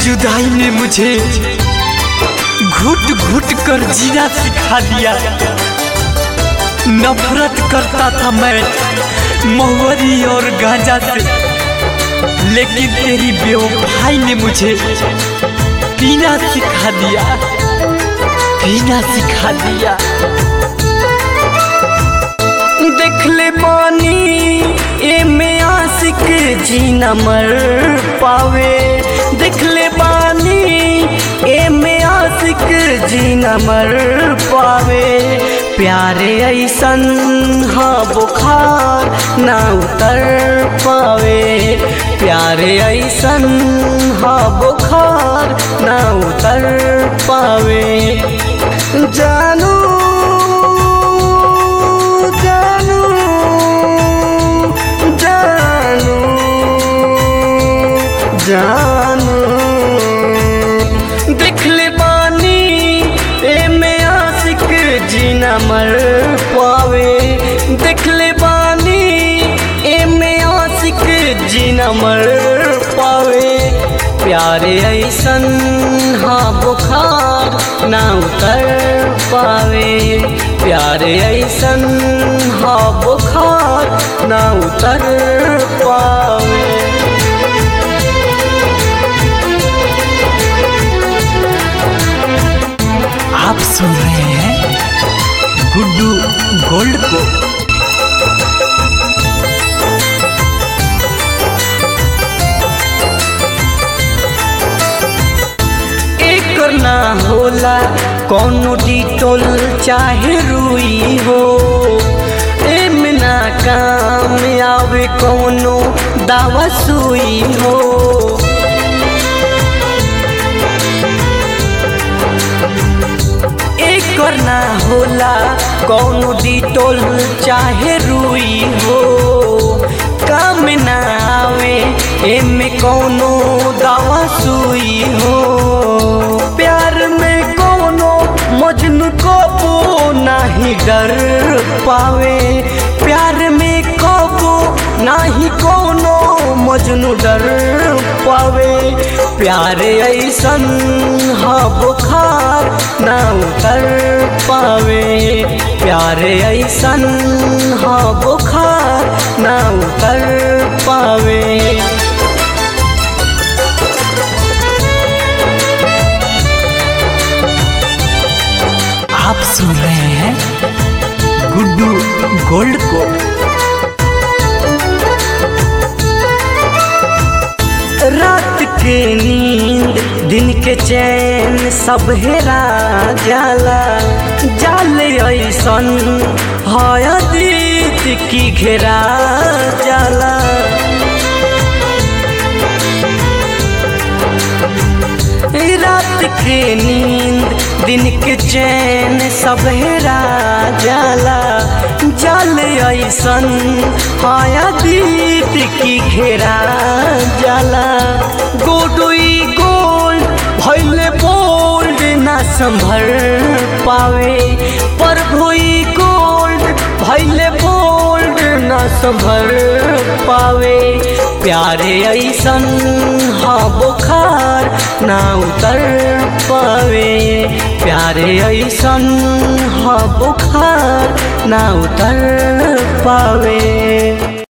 जुदाई ने मुझे घुट घुट कर जीना सिखा दिया नफरत करता था मैं महुअरी और गांजा से लेकिन तेरी बेवफाई ने मुझे पीना सिखा दिया पीना सिखा दिया देख ले पानी ए में आशिक जीना मर पावे देख ले पानी ए में आशिक जीना मर पावे प्यारे ऐसन हाँ बुखार ना उतर पावे प्यारे ऐसन हाँ बुखार ना उतर पावे जानू जानू जानू जानू देख ले पानी ए में आशिक जीना मर पावे देख ले पानी ए में आशिक जीना मर पावे प्यारे ऐसन हाँ बुखार ना उतर पावे प्यारे ऐसन हाँ बुखार ना उतर पावे आप सुन रहे हैं गुड्डू गोल्ड को एकर ना होला कौनो डिटोल चाहे रुई हो एमे ना काम आवे कौनो दावा सुई हो एकर ना होला कौनो डिटोल चाहे रुई हो काम ना आवे एमे कौनो दावा सुई हो प्यार में कौनो मजनू कबो नाही डर पावे प्यार में कबो नाही कौनो मजनू डर पावे प्यार ऐसन हाँ बुखार ना उतर पावे प्यार ऐसन हाँ बुखार ना उतर पावे आप सुन रहे हैं गुड्डू गोल्ड को रात के नींद दिन के चैन सब हेरा जाला जाल ऐसन हयदीत की घेरा जाला रात के नींद दिन के चैन सब हेरा जाला जल ऐसन हाया दीत की घेरा जाला गोडोई गोल्ड भैले बोल्ड ना संभर पावे पर भोई गोल्ड भैले बोल्ड ना संभर पावे प्यारे ऐसन हाँ बुखार ना उतर पावे प्यारे ऐसन हाँ बुखार ना उतर पावे